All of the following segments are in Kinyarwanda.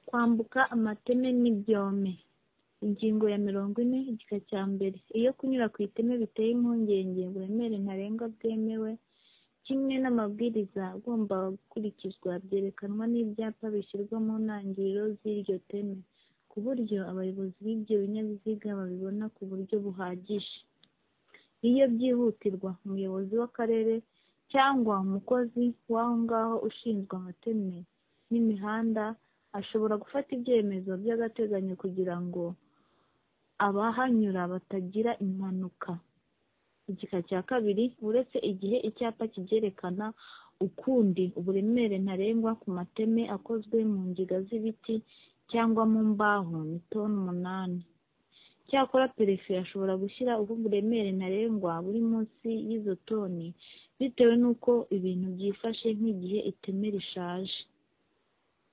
kwambuka amateme n'ibyome. Ingingo ya mirongo ine, igika cya mbere. Iyo kunyura ku iteme biteye impungenge, uburemere ntarengwa bwemewe, kimwe n'amabwiriza agomba gukurikizwa byerekanwa n'ibyapa bishyirwa mu ntangiriro z'iryo teme, ku buryo abayobozi b'ibyo binyabiziga babibona ku buryo buhagije. Iyo byihutirwa, umuyobozi w'akarere cyangwa umukozi w'aho ngaho ushinzwe amateme n'imihanda ashobora gufata ibyemezo by'agateganyo kugira ngo abahanyura batagira impanuka. Igika cya kabiri, uretse igihe icyapa kibyerekana ukundi, uburemere ntarengwa ku mateme akozwe mu ngiga z'ibiti cyangwa mu mbaho ni toni umunani. Icyakora perefe ashobora gushyira ubu buremere ntarengwa buri munsi y'izo toni bitewe n'uko ibintu byifashe nk'igihe iteme rishaje.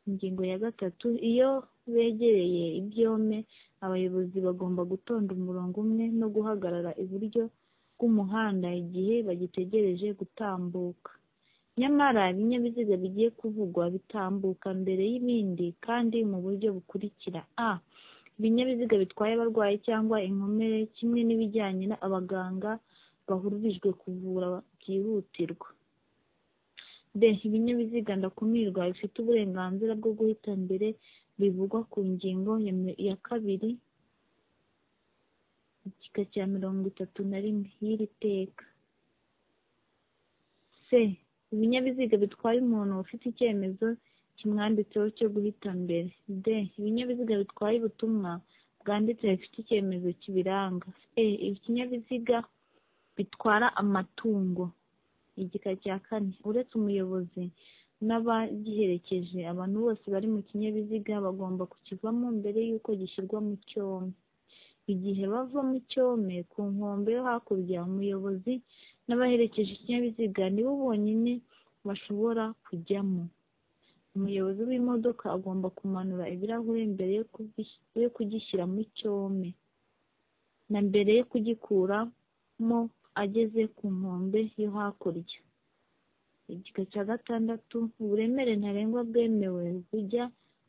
Ingingo ya gatatu, iyo begereye ibyome, abayobozi bagomba gutonda umurongo umwe no guhagarara iburyo bw'umuhanda igihe bagitegereje gutambuka. Nyamara ibinyabiziga bigiye kuvugwa bitambuka mbere y'ibindi kandi mu buryo bukurikira: a. Ibinyabiziga bitwaye abarwayi cyangwa inkomere kimwe n'ibijyanye abaganga bahururijwe kuvura byihutirwa. b. Ibinyabiziga ndakumirwa bifite uburenganzira bwo guhita mbere bivugwa ku ngingo ya kabiri, igika cya mirongo itatu na rimwe y'iri teka. c. Ibinyabiziga bitwaye umuntu ufite icyemezo kimwanditseho cyo guhita mbere. d. Ibinyabiziga bitwaye ubutumwa bwanditse bifite icyemezo kibiranga. e. Ibinyabiziga bitwara amatungo. Igika cya kane, uretse umuyobozi n'abagiherekeje, abantu bose bari mu kinyabiziga bagomba kukivamo mbere y'uko gishyirwa mu cyome. Igihe bava mu cyome, ku nkombe yo hakurya, umuyobozi n'abaherekeje ikinyabiziga ni bo bonyine bashobora kujyamo. Umuyobozi w'imodoka agomba kumanura ibirahure mbere yo kugishyira mu cyome, na mbere yo kugikuramo ageze ku nkombe yo hakurya. Igika cya gatandatu, uburemere ntarengwa bwemewe bujya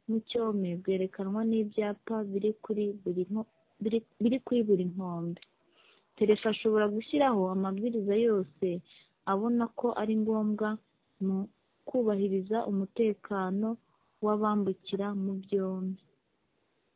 mu cyome bwerekanwa n'ibyapa biri kuri buri nkombe. Perefe ashobora gushyiraho amabwiriza yose abona ko ari ngombwa mu kubahiriza umutekano w'abambukira mu byombi.